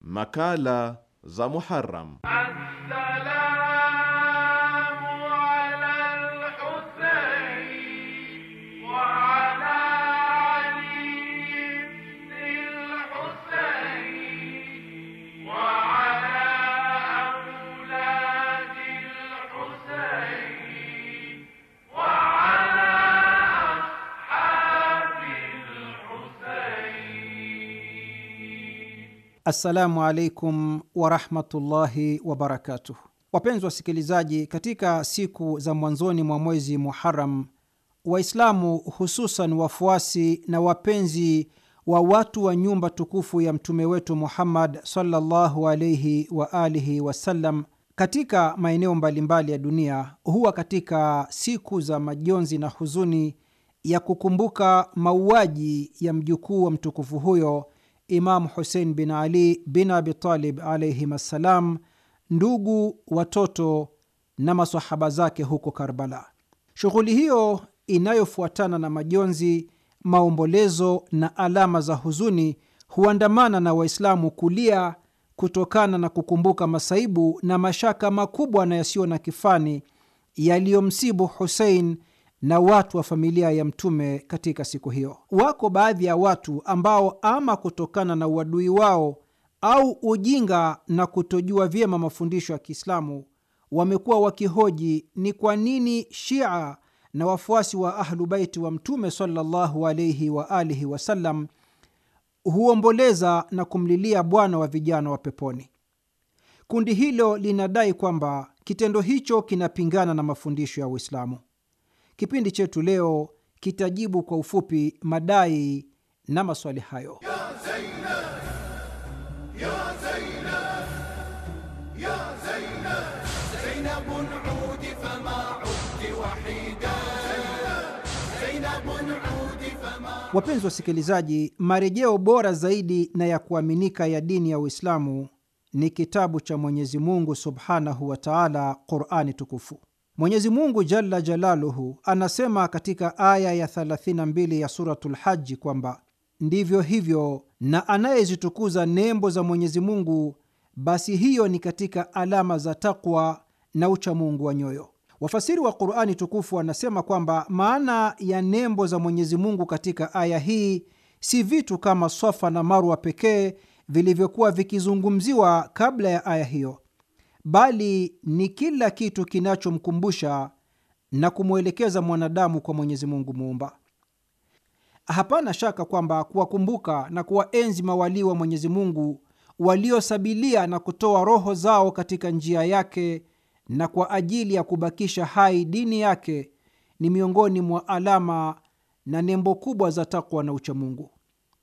Makala za Muharram. Assalamu alaikum warahmatullahi wabarakatuh. Wapenzi wasikilizaji, katika siku za mwanzoni mwa mwezi Muharam, Waislamu hususan wafuasi na wapenzi wa watu wa nyumba tukufu ya mtume wetu Muhammad sallallahu alaihi wa alihi wasallam katika maeneo mbalimbali ya dunia huwa katika siku za majonzi na huzuni ya kukumbuka mauaji ya mjukuu wa mtukufu huyo Imamu Husein bin Ali bin Abitalib alaihim assalam, ndugu, watoto na masahaba zake huko Karbala. Shughuli hiyo inayofuatana na majonzi, maombolezo na alama za huzuni huandamana na Waislamu kulia kutokana na kukumbuka masaibu na mashaka makubwa na yasiyo na kifani yaliyomsibu Husein na watu wa familia ya Mtume katika siku hiyo. Wako baadhi ya watu ambao ama kutokana na uadui wao au ujinga na kutojua vyema mafundisho ya Kiislamu wamekuwa wakihoji ni kwa nini Shia na wafuasi wa Ahlu Baiti wa Mtume sallallahu alaihi wa alihi wasallam huomboleza na kumlilia bwana wa vijana wa peponi. Kundi hilo linadai kwamba kitendo hicho kinapingana na mafundisho ya Uislamu. Kipindi chetu leo kitajibu kwa ufupi madai na maswali hayo. ya Zainab, ya Zainab, ya Zainab, Zainabun udi fama udti wahida, Zainabun udi fama Wapenzi wasikilizaji, marejeo bora zaidi na ya kuaminika ya dini ya Uislamu ni kitabu cha Mwenyezi Mungu subhanahu wa taala, Qurani tukufu. Mwenyezi Mungu jalla jalaluhu anasema katika aya ya 32 ya Suratul Haji kwamba ndivyo hivyo, na anayezitukuza nembo za Mwenyezi Mungu, basi hiyo ni katika alama za takwa na uchamungu wa nyoyo. Wafasiri wa Qurani tukufu wanasema kwamba maana ya nembo za Mwenyezi Mungu katika aya hii si vitu kama Swafa na Marwa pekee vilivyokuwa vikizungumziwa kabla ya aya hiyo bali ni kila kitu kinachomkumbusha na kumwelekeza mwanadamu kwa Mwenyezi Mungu Muumba. Hapana shaka kwamba kuwakumbuka na kuwaenzi mawalii wa Mwenyezi Mungu waliosabilia na kutoa roho zao katika njia yake na kwa ajili ya kubakisha hai dini yake ni miongoni mwa alama na nembo kubwa za takwa na uchamungu.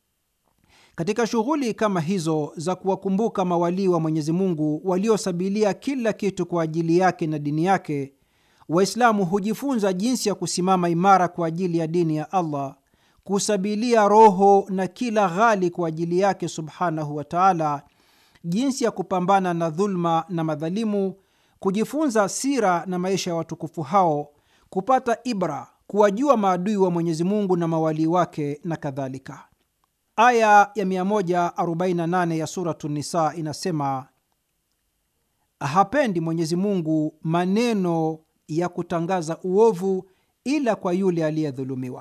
Katika shughuli kama hizo za kuwakumbuka mawalii wa Mwenyezi Mungu waliosabilia kila kitu kwa ajili yake na dini yake, Waislamu hujifunza jinsi ya kusimama imara kwa ajili ya dini ya Allah, kusabilia roho na kila ghali kwa ajili yake subhanahu wa taala, jinsi ya kupambana na dhulma na madhalimu, kujifunza sira na maisha ya watukufu hao, kupata ibra, kuwajua maadui wa Mwenyezi Mungu na mawalii wake na kadhalika. Aya ya 148 ya Suratu Nisa inasema, hapendi Mwenyezi Mungu maneno ya kutangaza uovu ila kwa yule aliyedhulumiwa.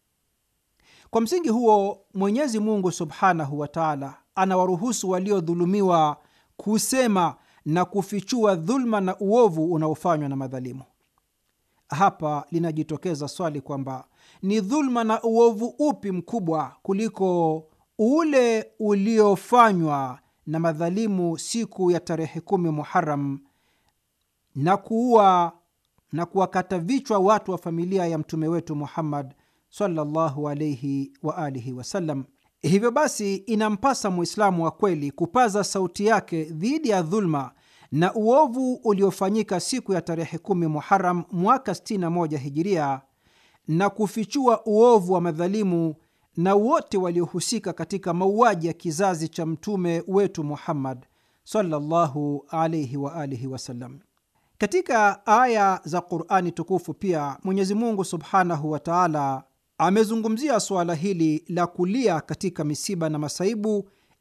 Kwa msingi huo, Mwenyezi Mungu subhanahu wa taala anawaruhusu waliodhulumiwa kusema na kufichua dhulma na uovu unaofanywa na madhalimu. Hapa linajitokeza swali kwamba ni dhulma na uovu upi mkubwa kuliko ule uliofanywa na madhalimu siku ya tarehe kumi Muharam na kuua na kuwakata vichwa watu wa familia ya mtume wetu Muhammad sallallahu alaihi wa alihi wasallam. Hivyo basi, inampasa Mwislamu wa kweli kupaza sauti yake dhidi ya dhulma na uovu uliofanyika siku ya tarehe kumi Muharam mwaka 61 hijiria na kufichua uovu wa madhalimu na wote waliohusika katika mauaji ya kizazi cha mtume wetu Muhammad sallallahu alaihi wa alihi wasallam. Katika aya za Qurani tukufu pia Mwenyezi Mungu subhanahu wa taala amezungumzia suala hili la kulia katika misiba na masaibu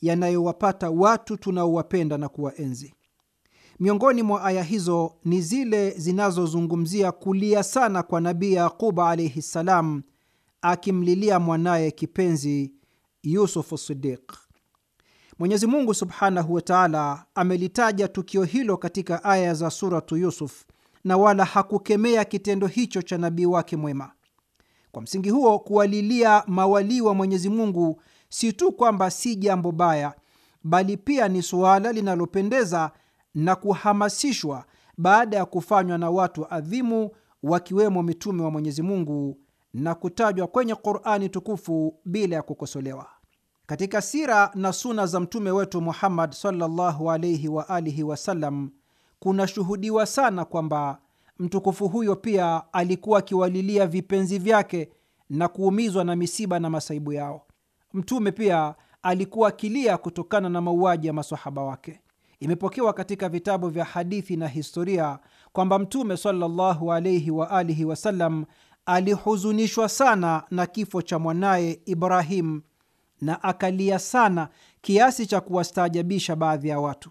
yanayowapata watu tunaowapenda na kuwaenzi. Miongoni mwa aya hizo ni zile zinazozungumzia kulia sana kwa Nabii Yaquba alaihi ssalam, akimlilia mwanaye kipenzi Yusufu Sidiq. Mwenyezi Mungu subhanahu wa taala amelitaja tukio hilo katika aya za Suratu Yusuf na wala hakukemea kitendo hicho cha nabii wake mwema. Kwa msingi huo, kuwalilia mawalii wa Mwenyezi Mungu si tu kwamba si jambo baya, bali pia ni suala linalopendeza na kuhamasishwa baada ya kufanywa na watu adhimu wakiwemo mitume wa Mwenyezi Mungu na kutajwa kwenye Qurani tukufu bila ya kukosolewa. Katika sira na suna za mtume wetu Muhammad sallallahu alaihi wa alihi wasallam kunashuhudiwa sana kwamba mtukufu huyo pia alikuwa akiwalilia vipenzi vyake na kuumizwa na misiba na masaibu yao. Mtume pia alikuwa akilia kutokana na mauaji ya masahaba wake. Imepokewa katika vitabu vya hadithi na historia kwamba Mtume sallallahu alaihi wa alihi wasallam alihuzunishwa sana na kifo cha mwanaye Ibrahim na akalia sana kiasi cha kuwastaajabisha baadhi ya watu.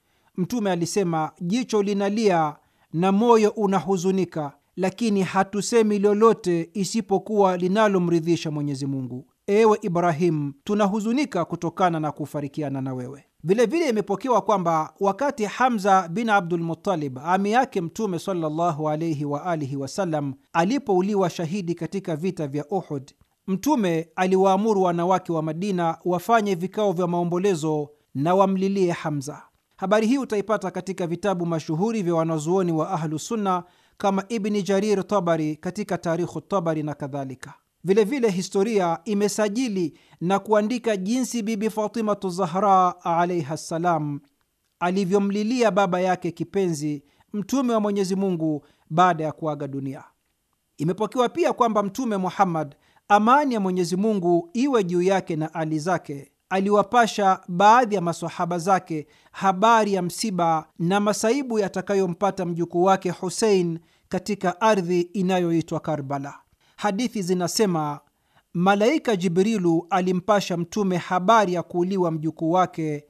Mtume alisema, jicho linalia na moyo unahuzunika, lakini hatusemi lolote isipokuwa linalomridhisha Mwenyezi Mungu. Ewe Ibrahimu, tunahuzunika kutokana na kufarikiana na wewe. Vilevile imepokewa kwamba wakati Hamza bin Abdul Muttalib, ami yake Mtume sallallahu alaihi wa alihi wasallam, alipouliwa shahidi katika vita vya Uhud, Mtume aliwaamuru wanawake wa Madina wafanye vikao vya maombolezo na wamlilie Hamza. Habari hii utaipata katika vitabu mashuhuri vya wanazuoni wa Ahlusunna kama Ibni Jarir Tabari katika Tarikhu Tabari na kadhalika. Vilevile historia imesajili na kuandika jinsi Bibi Fatimatu Zahra alaiha ssalam alivyomlilia baba yake kipenzi Mtume wa Mwenyezi Mungu baada ya kuaga dunia. Imepokewa pia kwamba Mtume Muhammad, amani ya Mwenyezi Mungu iwe juu yake na ali zake, aliwapasha baadhi ya masahaba zake habari ya msiba na masaibu yatakayompata mjukuu wake Husein katika ardhi inayoitwa Karbala. Hadithi zinasema malaika Jibrilu alimpasha Mtume habari ya kuuliwa mjukuu wake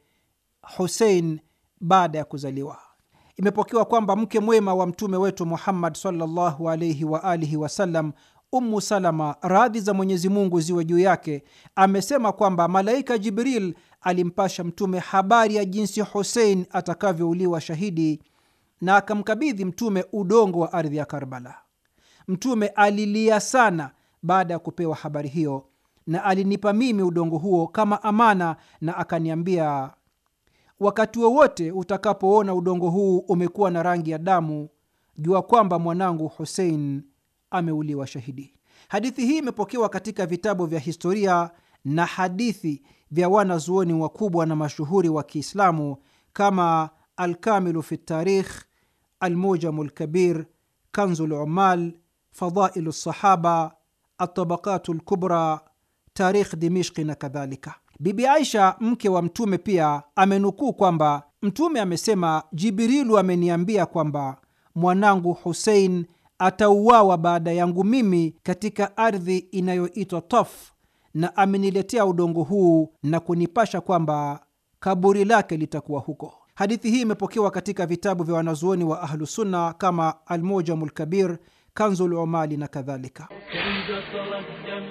Husein baada ya kuzaliwa. Imepokewa kwamba mke mwema wa mtume wetu Muhammad sallallahu alaihi wa alihi wasallam, Ummu Salama, radhi za Mwenyezi Mungu ziwe juu yake, amesema kwamba malaika Jibril alimpasha Mtume habari ya jinsi Husein atakavyouliwa shahidi na akamkabidhi Mtume udongo wa ardhi ya Karbala. Mtume alilia sana baada ya kupewa habari hiyo, na alinipa mimi udongo huo kama amana, na akaniambia, wakati wowote utakapoona udongo huu umekuwa na rangi ya damu, jua kwamba mwanangu Husein ameuliwa shahidi. Hadithi hii imepokewa katika vitabu vya historia na hadithi vya wanazuoni wakubwa na mashuhuri wa Kiislamu kama Alkamilu fi Tarikh, Almujamu Lkabir, Kanzu Lumal, Fadailu Lsahaba, Atabakatu Lkubra, Tarikh Dimishki na kadhalika. Bibi Aisha mke wa Mtume pia amenukuu kwamba Mtume amesema, Jibrilu ameniambia kwamba mwanangu Husein atauawa baada yangu mimi katika ardhi inayoitwa Taf, na ameniletea udongo huu na kunipasha kwamba kaburi lake litakuwa huko. Hadithi hii imepokewa katika vitabu vya wanazuoni wa Ahlusunna kama Almujamu Lkabir, Kanzul Umali na kadhalika. تنقطر الدم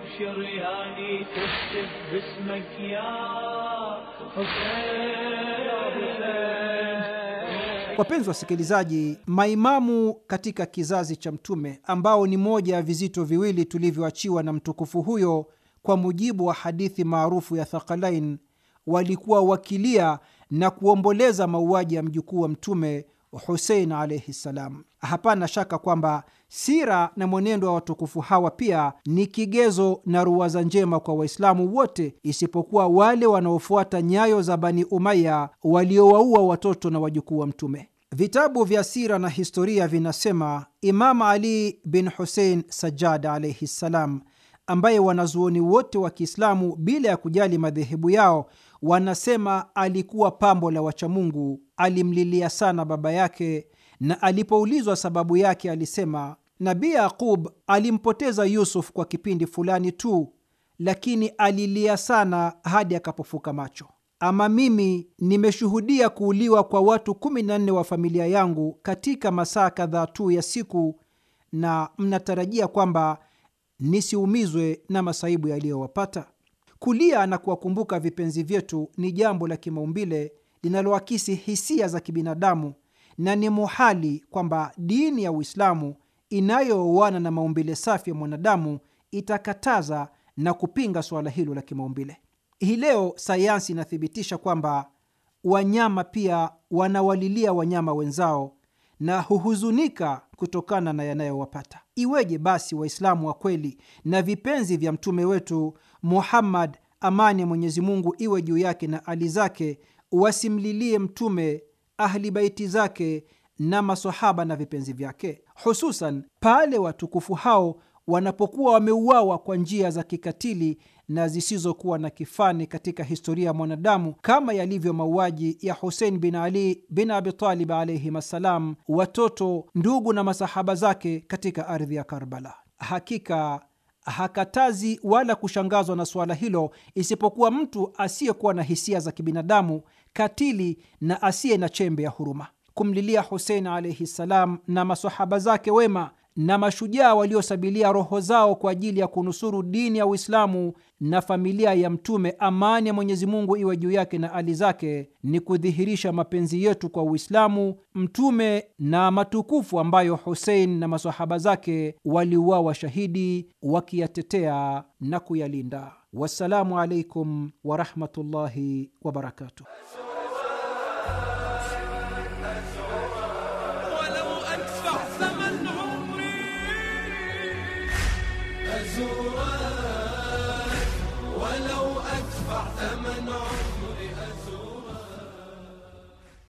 بشرياني تكتب باسمك يا حسين Wapenzi wasikilizaji, maimamu katika kizazi cha Mtume ambao ni moja ya vizito viwili tulivyoachiwa na mtukufu huyo, kwa mujibu wa hadithi maarufu ya Thaqalain, walikuwa wakilia na kuomboleza mauaji ya mjukuu wa Mtume Husein alaihi ssalam. Hapana shaka kwamba sira na mwenendo wa watukufu hawa pia ni kigezo na ruwaza njema kwa Waislamu wote isipokuwa wale wanaofuata nyayo za Bani Umaya waliowaua watoto na wajukuu wa Mtume. Vitabu vya sira na historia vinasema Imam Ali bin Husein Sajjad alaihi ssalam, ambaye wanazuoni wote wa Kiislamu bila ya kujali madhehebu yao wanasema alikuwa pambo la wachamungu, alimlilia sana baba yake, na alipoulizwa sababu yake alisema, Nabii Yaqub alimpoteza Yusuf kwa kipindi fulani tu, lakini alilia sana hadi akapofuka macho. ama mimi nimeshuhudia kuuliwa kwa watu kumi na nne wa familia yangu katika masaa kadhaa tu ya siku, na mnatarajia kwamba nisiumizwe na masaibu yaliyowapata? Kulia na kuwakumbuka vipenzi vyetu ni jambo la kimaumbile linaloakisi hisia za kibinadamu, na ni muhali kwamba dini ya Uislamu inayooana na maumbile safi ya mwanadamu itakataza na kupinga suala hilo la kimaumbile. Hii leo sayansi inathibitisha kwamba wanyama pia wanawalilia wanyama wenzao na huhuzunika kutokana na yanayowapata. Iweje basi Waislamu wa kweli na vipenzi vya mtume wetu Muhammad, amani ya Mwenyezi Mungu iwe juu yake na ali zake, wasimlilie mtume, ahli baiti zake na masahaba na vipenzi vyake, hususan pale watukufu hao wanapokuwa wameuawa kwa njia za kikatili na zisizokuwa na kifani katika historia ya mwanadamu kama yalivyo mauaji ya Husein bin Ali bin Abitalib alaihim assalam, watoto, ndugu na masahaba zake katika ardhi ya Karbala. Hakika hakatazi wala kushangazwa na suala hilo isipokuwa mtu asiyekuwa na hisia za kibinadamu, katili na asiye na chembe ya huruma. Kumlilia Husein alaihi ssalam na masahaba zake wema na mashujaa waliosabilia roho zao kwa ajili ya kunusuru dini ya Uislamu na familia ya Mtume, amani ya Mwenyezi Mungu iwe juu yake na ali zake, ni kudhihirisha mapenzi yetu kwa Uislamu, Mtume na matukufu ambayo Husein na masahaba zake waliuawa shahidi wakiyatetea na kuyalinda. Wassalamu alaikum warahmatullahi wabarakatuh. ولو أدفع ثمن